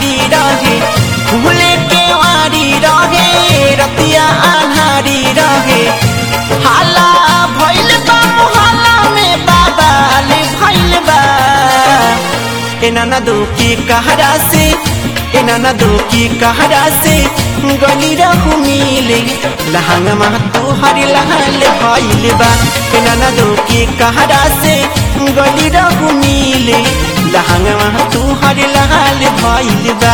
बिहारी रहे फूले के वारी रहे रतिया आन्हारी रहे हाला भइल बा मोहल्ला में बाबाल भइल बा एना न दो की कहरा से एना न दो की कहरा से गली रहू मिले लहंगमा तू हरी लहल भइल बा एना न दो की कहरा से गली रहू मिले लहंगमा तू हरी लहल भइल बा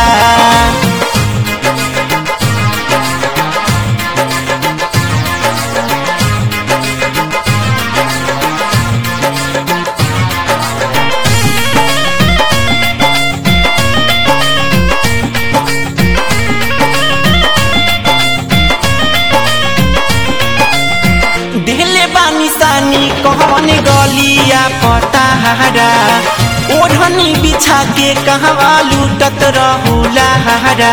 दिले बानी सानी कहवन गलिया पताहरा ओढ़नी बिछा के कहवा लूटत रहुला हरा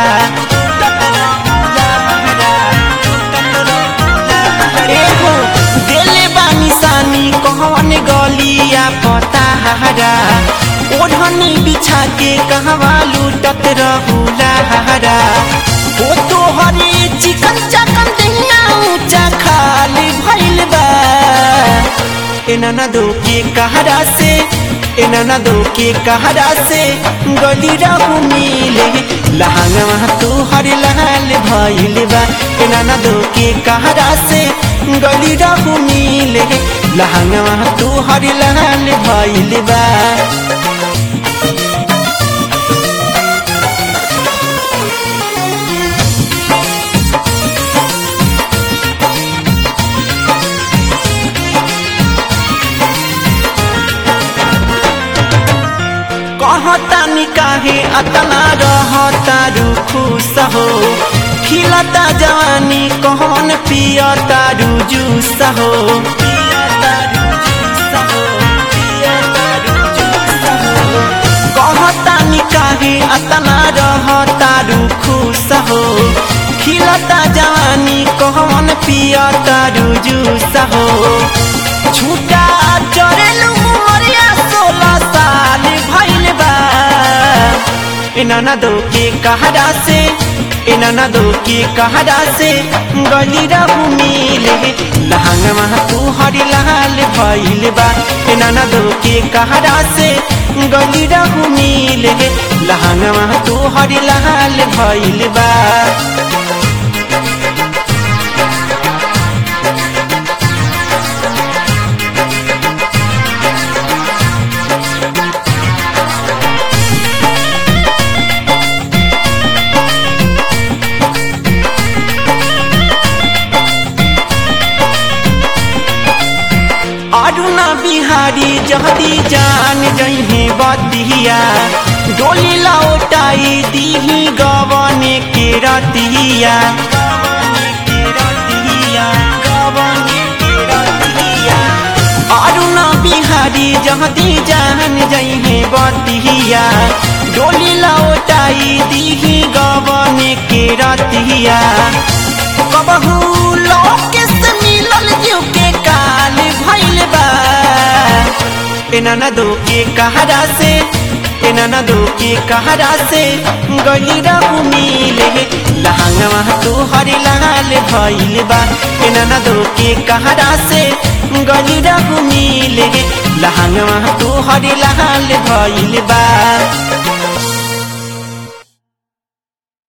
एहो दिले बानी सानी कहवन गलिया पताहरा ओढ़नी बिछा के कहवा लूटत रहुला हरा ओ तो हरे चिकन चकन दहिया ऊंचा खाली भइल बा एना न दो के कहरा से एना न दो के कहरा से गली रहू मिले लहंगवा तू हर लहल भइल बा एना न दो के कहरा से गली रहू मिले लहंगवा तू हर लहल भइल बा कहतानी काहे अतना रहता खुश हो खिलता जवानी कहन पियता जूस हो कहतानी काहे अतना रहता खुश हो खिलता जवानी कहन पियता जूस हो छूटा चरेलू मरिया सोलह साल भइल बा एना न दो के कहरा से एना न दो के कहरा से गली रहू मिले लहंगमा तू हरी लाल भइल बा एना न दो के कहरा से गली रहू मिले लहंगमा तू हरी लाल भइल बा अरुणा बिहारी जहदी जान जही बतिया डोली लौटाई दीही गवने के रतिया अरुणा बिहारी जहदी जान जही बतिया डोली लौटाई दीही गवने के रतिया कबहू लोके से मिलल जीव के काल भइल बा एना न दो के कहरा से एना न दो के कहरा से गली रहू मिले लहंगवा तू हरी लाल भइल बा एना न दो के कहरा से गली रहू मिले लहंगवा तू हरी लाल भइल बा